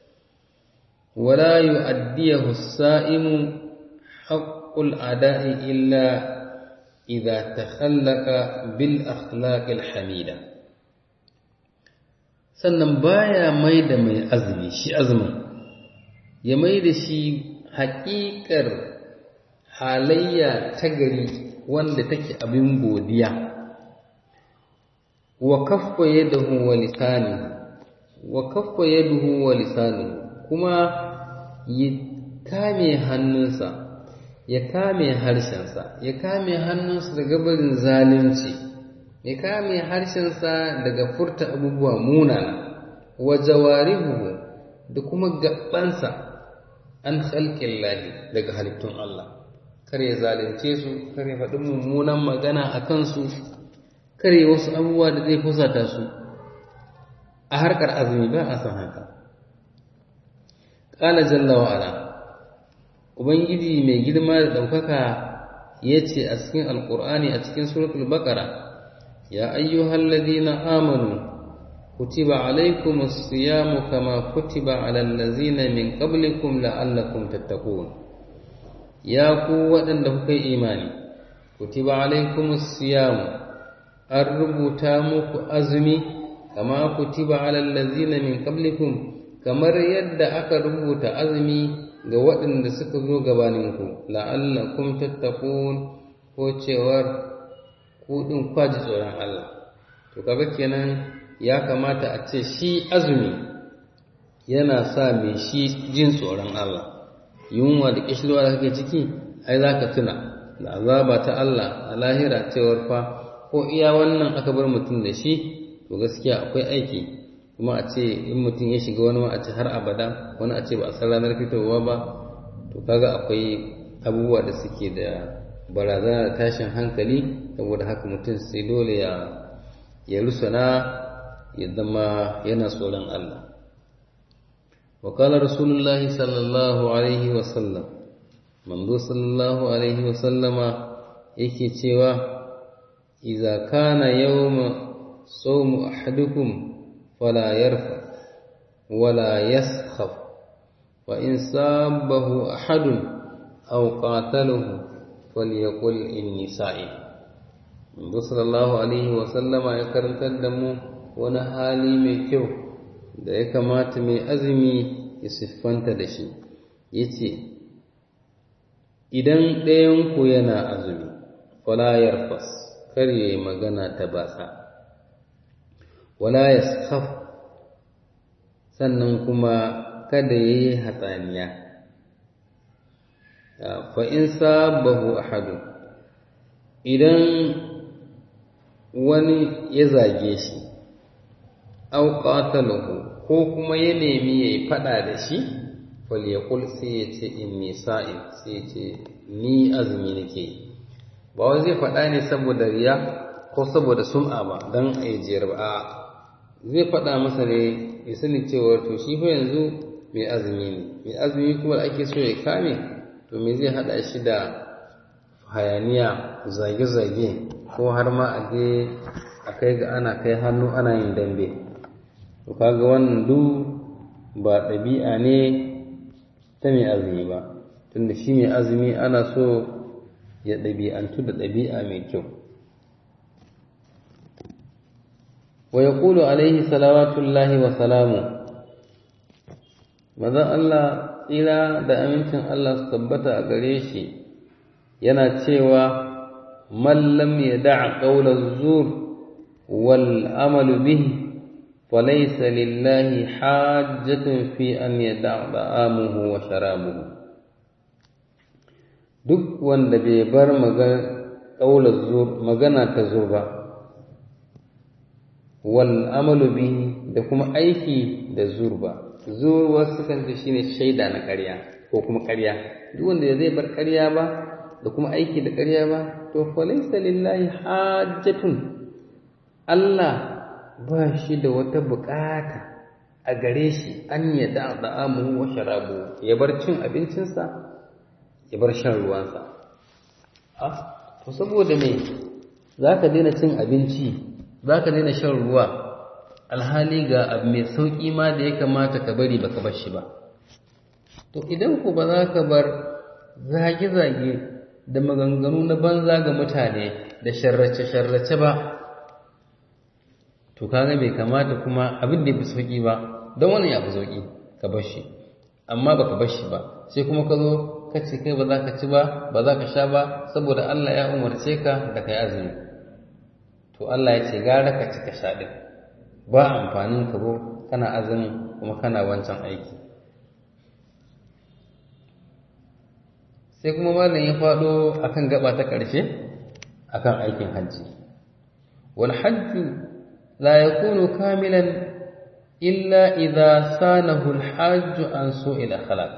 wala yu'addiyahu as-sa'imu haqqul ada'i illa idza takhallaqa bil akhlaqil hamida sannan baya mai da mai azumi shi azumin ya mai da shi haƙiƙar halayya ta gari wanda take abin godiya wa kaffa yadahu wa lisanihi wa kaffa yaduhu wa lisanihi kuma ya kame hannunsa ya kame harshensa ya kame hannunsa daga barin zalunci ya kame harshensa daga furta abubuwa munana wa jawarihu da kuma gabansa an khalqin lahi daga halittun Allah kar ya zalunce su kar ya faɗi mummunan magana a kansu kar ya wasu abubuwa da zai fusata su a harkar azumi ba a san haka ƙala jalla wa'ala ubangiji mai girma da ɗaukaka ya ce a cikin alƙur'ani a cikin suratul baƙara ya ayyuhal ladina amanu kutiba alaikum as-siyamu kama kutiba alal ladzina min qablikum la'allakum tattaqun ya ku waɗanda kuka yi imani kutiba alaikum siyamu an rubuta muku azumi kama kutiba alal ladzina min qablikum kamar yadda aka rubuta azumi ga waɗanda suka zo gabaninku la'allakum tattaqun ko cewar ku din kwaji tsoron Allah to kaga kenan ya kamata a ce shi azumi yana sa mai shi jin tsoron Allah yunwa da kishirwa da kake ciki ai za ka tuna da azaba ta Allah a lahira cewar fa ko iya wannan aka bar mutum da shi to gaskiya akwai aiki kuma a ce in mutum ya shiga wani ma a ce har abada wani a ce ba a san ranar fitowa ba to kaga akwai abubuwa da suke da barazana da tashin hankali saboda haka mutum sai dole ya ya rusuna ya zama yana tsoron Allah وقال رسول الله صلى الله عليه وسلم منذ صلى الله عليه وسلم yake cewa idza kana yawma sawmu ahadukum fala yarfa wala yaskhaf wa in sabahu ahadun aw qatalahu falyaqul inni sa'im Manzo sallallahu alaihi wa sallama ya karantar da mu wani hali mai kyau da ya kamata mai azumi ya siffanta da shi ya ce idan ɗayanku yana azumi falayar fas kar ya yi magana ta batsa wala ya sannan kuma kada ya yi hatsaniya fa in sabahu ahadu idan wani ya zage shi aw qatalahu ko kuma ya nemi yayi fada da shi falyaqul sai ya ce inni sa'im sai ya ce ni azumi nake ba wai zai fada ne saboda riya ko saboda sum'a ba dan ajiyar ba a zai fada masa ne ya sani cewa to shi fa yanzu mai azumi ne mai azumi kuma da ake so ya kame to me zai hada shi da hayaniya zage-zage ko har ma a je a kai ga ana kai hannu ana yin dambe to kaga wannan duk ba ɗabi'a ne ta mai azumi ba tunda shi mai azumi ana so ya ɗabi'antu da ɗabi'a mai kyau wa yaqulu alaihi salawatullahi wa salamu mazan Allah tsira da amincin Allah su tabbata a gare shi yana cewa man lam yada' qawla zur wal amalu bihi falaysa lillahi hajjatun fi an yada' da'amuhu wa sharabuhu duk wanda bai bar magana zur magana ta zur ba wal amalu bihi da kuma aiki da zur ba zur wasu kan shine shaida na ƙarya ko kuma ƙarya duk wanda zai bar ƙarya ba da kuma aiki da ƙarya ba to falaisa lillahi hajjatun Allah ba shi da wata buƙata a gare shi an ya da da'amu wa sharabu ya bar cin abincinsa ya bar shan ruwansa ah to saboda me zaka daina cin abinci zaka daina shan ruwa alhali ga abu mai sauƙi ma da ya kamata ka bari baka bar shi ba to idan ku ba za ka bar zage-zage da maganganu na banza ga mutane da sharrace-sharrace ba to kaga bai kamata kuma abin da ya fi sauƙi ba don wani ya fi sauƙi ka bar shi amma baka bar shi ba sai kuma ka zo ka ce kai ba za ka ci ba ba za ka sha ba saboda Allah ya umarce ka da ka yi azumi to Allah ya ce gara ka ci ka sha ɗin ba amfanin ka zo kana azumin kuma kana wancan aiki sai kuma malam ya faɗo akan gaba ta ƙarshe akan aikin hajji wal hajju la yakunu kamilan illa idza sanahu al hajju an su'il akhlaq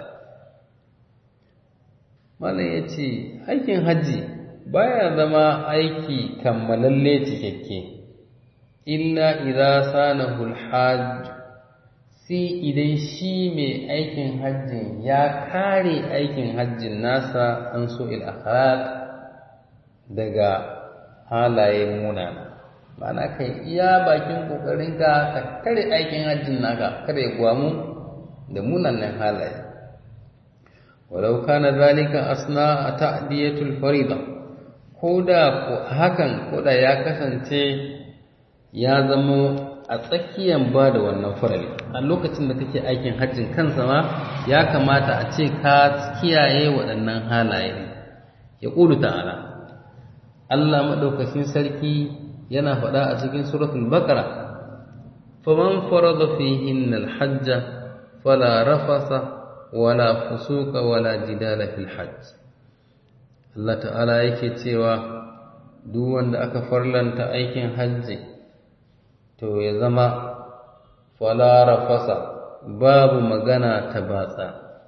malam yace aikin hajji baya zama aiki kammalalle cikakke illa idza sanahu al hajju sai idan shi mai aikin hajjin ya kare aikin hajjin nasa an so akhlaq daga halaye munana ma'ana kai iya bakin kokarinka ka kare aikin hajjin naka kada ya gwamu da munanan halaye walau kana zalika asna ta'diyatul farida koda ko hakan koda ya kasance ya zama a tsakiyan ba da wannan farali a lokacin da kake aikin hajjin kansa ma ya kamata a ce ka kiyaye waɗannan halaye ya ƙulu ta'ala Allah maɗaukacin sarki yana faɗa a cikin suratul baqara faman farada fihinna alhajja fala rafasa wala fusuka wala jidala fil hajj Allah ta'ala yake cewa duk wanda aka farlanta aikin hajji to ya zama falara fasa babu magana ta batsa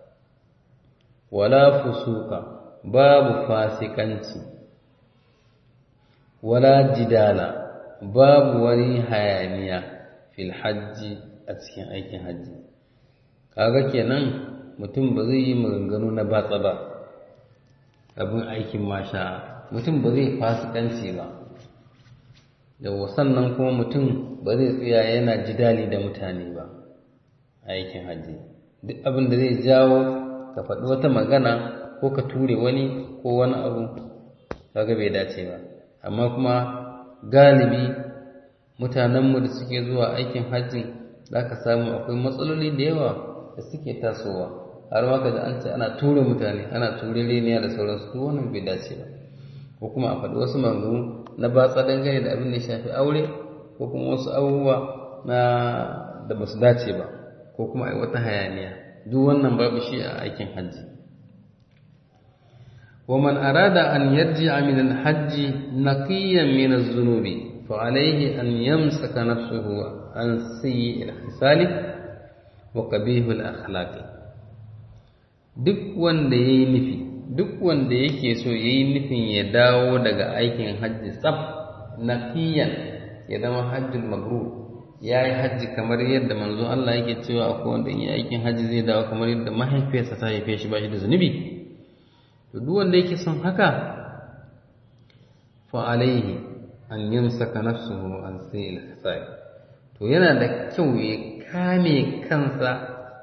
wala fusuka babu fasikanci wala jidala babu wani hayaniya fil hajji a cikin aikin hajji kaga kenan mutum ba zai yi maganganu na batsa ba abin aikin masha mutum ba zai fasikanci ba yawa sannan kuma mutum ba zai tsaya yana jidali da mutane ba a aikin hajji duk abin da zai jawo ka faɗi wata magana ko ka ture wani ko wani abu kaga bai dace ba amma kuma galibi mutanenmu da suke zuwa aikin hajji za ka samu akwai matsaloli da yawa da suke tasowa har ma da an ce ana ture mutane ana ture reniya da sauransu duk wannan bai dace ba ko kuma a faɗi wasu maganganu na batsa dangane da abin da ya shafi aure ko kuma wasu abubuwa na da ba su dace ba ko kuma ai wata hayaniya duk wannan babu shi a aikin hajji ومن أراد أن يرجع من الحج نقيا من الذنوب فعليه أن يمسك نفسه عن سيء الخصال وقبيح الأخلاق duk wanda ya yi nufi duk wanda yake so ya yi nufin ya dawo daga aikin hajji tsab naqiyan ya zama hajjul mabrur ya yi hajji kamar yadda manzon Allah yake cewa akwai wanda in yi aikin hajji zai dawo kamar yadda mahaifiyarsa ta haife shi ba shi da zunubi to duk wanda yake son haka fa alaihi an yamsaka nafsuhu an sayil khisai to yana da kyau ya kame kansa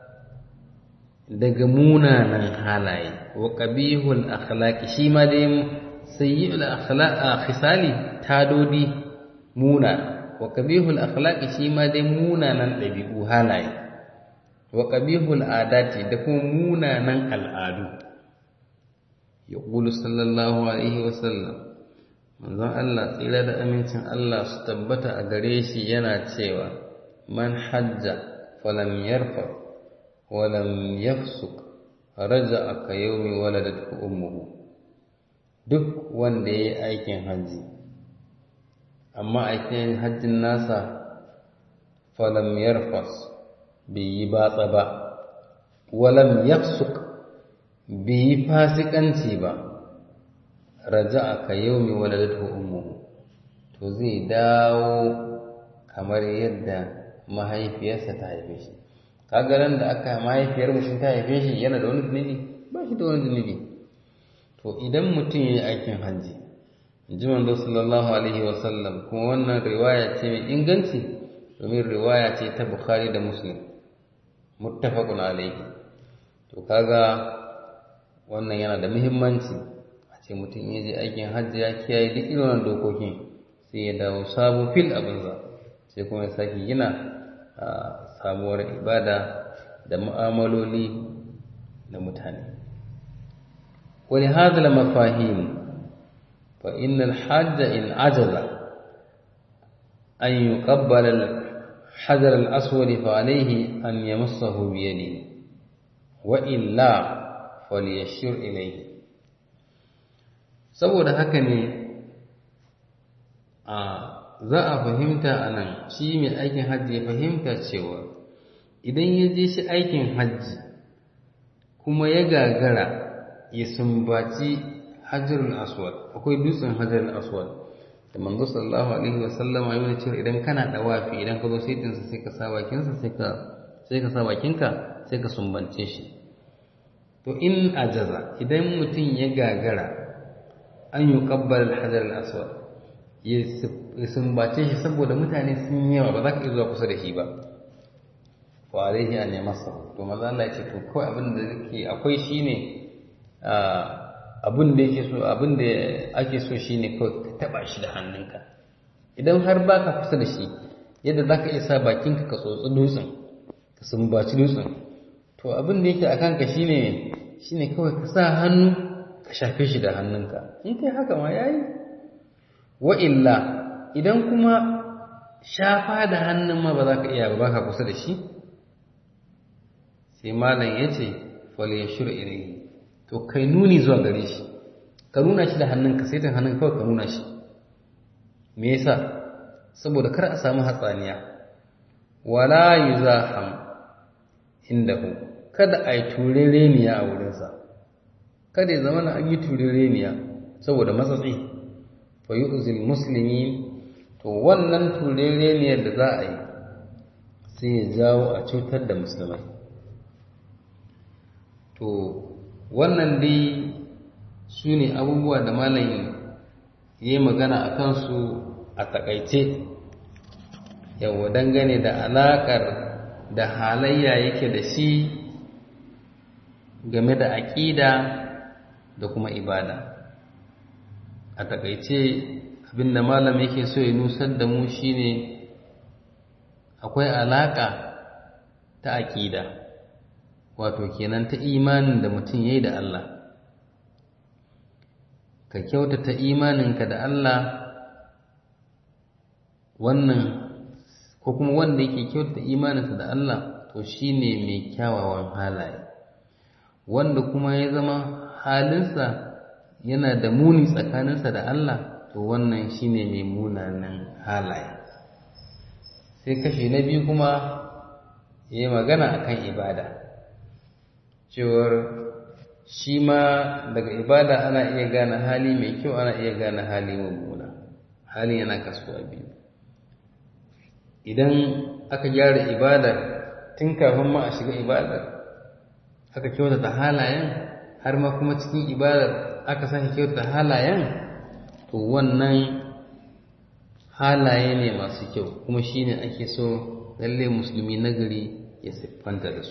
daga munanan halaye wa qabihul akhlaqi shi ma dai sayyi'ul akhlaq khisali tadodi muna wa qabihul akhlaqi shi ma dai munanan dabi'u halaye wa qabihul adati da kuma munanan al'adu yaqulu sallallahu alaihi wa sallam manzon Allah tsira da amincin Allah su tabbata a gare shi yana cewa man hajja falam yarfa walam yafsuk raja'a ka yawmi waladathu ummuhu duk wanda yayi aikin hajji amma aikin hajjin nasa falam yarfas bai yi batsa ba walam yafsuk bai yi fasikanci ba raja'a ka yaumi waladatu ummuhu to zai dawo kamar yadda mahaifiyarsa ta haife shi kaga ran da aka mahaifiyar mutum ta haife shi yana da wani zunubi ba shi da wani zunubi to idan mutum ya yi aikin hajji ji manzo sallallahu alaihi wa sallam kuma wannan riwaya ce mai inganci domin riwaya ce ta bukhari da muslim muttafaqun alaihi to kaga wannan yana da muhimmanci ce mutum ya je aikin hajji ya kiyaye duk irin dokokin sai ya dawo sabo fil abinsa sai kuma ya sake gina sabuwar ibada da mu'amaloli da mutane wani hadal mafahim fa innal hajja in ajaza an yuqabbala al-hajar al-aswad fa alayhi an yamassahu bi yadihi wa illa falyashur ilayhi saboda haka ne a za a fahimta a nan shi mai aikin hajji ya fahimta cewa idan ya je shi aikin hajji kuma ya gagara ya sumbaci hajjarul aswad akwai dutsen hajjarul aswad da manzo sallallahu alaihi wa sallama yana cewa idan kana dawafi idan ka zo sai dinsa sai ka sa bakinsa sai ka sai ka sa bakinka sai ka sumbance shi to in ajaza idan mutum ya gagara an yi kabbar alhajar al'aswad ya sumbace shi saboda mutane sun yawa ba za ka iya zuwa kusa da shi ba fa alaihi an ya masa to maza Allah ya ce to kawai abin da yake akwai shine abin da yake so abin da ake so shine kawai ka taba shi da hannunka idan har ba ka kusa da shi yadda za ka iya sa bakinka ka tsotsi dutsen ka sumbaci dutsen to abin da yake a kanka shine shine kawai ka sa hannu ka shafe shi da hannunka in kai haka ma yayi wa illa idan kuma shafa da hannun ma ba za ka iya ba ka kusa da shi sai malam ya ce fal yashur ilayhi to kai nuni zuwa gare shi ka nuna shi da hannunka sai ta hannun kawai ka nuna shi me yasa saboda kar a samu hatsaniya wala yuzaham indahu kada a yi turereniya a wurinsa kada ya zama na an yi turereniya saboda matsatsi fa yu'zil muslimin to wannan turereniyar da za a yi sai ya jawo a cutar da musulmai to wannan dai su ne abubuwa da malam ya yi magana a kansu a takaice yawa dangane da alaƙar da halayya yake da shi game da aƙida da kuma ibada a takaice abinda malam yake so ya nusar da mu shine akwai alaƙa ta aƙida wato kenan ta imanin da mutum ya yi da Allah ka kyautata imaninka da Allah wannan ko kuma wanda yake kyautata imaninsa da Allah to shine mai kyawawan halaye wanda kuma ya zama halinsa yana da muni tsakaninsa da Allah to wannan shine mai munanan halaye sai kashi na biyu kuma ya yi magana akan ibada cewar shi ma daga ibada ana iya gane hali mai kyau ana iya gane hali mummuna hali yana kasuwa biyu idan aka gyara ibadar tun kafin ma a shiga ibadar aka kyautata halayen har ma kuma cikin ibadar aka sake kyautata halayen to wannan halaye ne masu kyau kuma shine ake so lalle musulmi nagari ya siffanta da su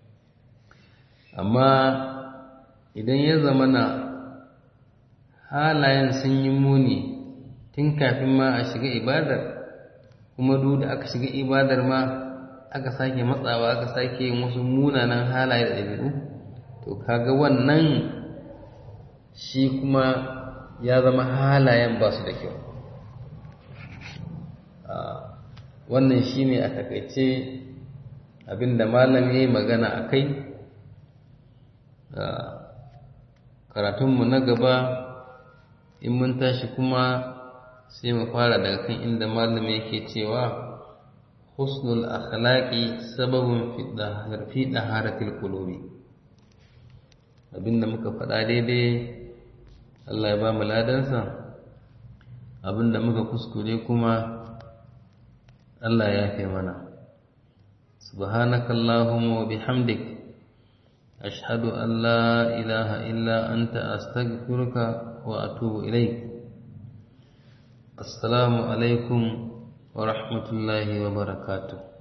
amma idan ya zama na halayen sun yi muni tun kafin ma a shiga ibadar kuma duk da aka shiga ibadar ma aka sake matsawa aka sake yin wasu munanan halaye da ɗabi'u to kaga wannan shi kuma ya zama halayen ba su da kyau wannan shi ne a takaice abinda malam ya yi magana a kai karatunmu na gaba in mun tashi kuma sai mu fara daga kan inda malam yake cewa husnul akhlaqi sababun fi daharatil qulubi abinda muka faɗa daidai Allah ya ba mu ladansa abinda muka kuskure kuma Allah ya fi mana subhanakallahumma wa bihamdik ashhadu an la ilaha illa anta astaghfiruka wa atubu ilaik assalamu alaikum wa rahmatullahi wa barakatuh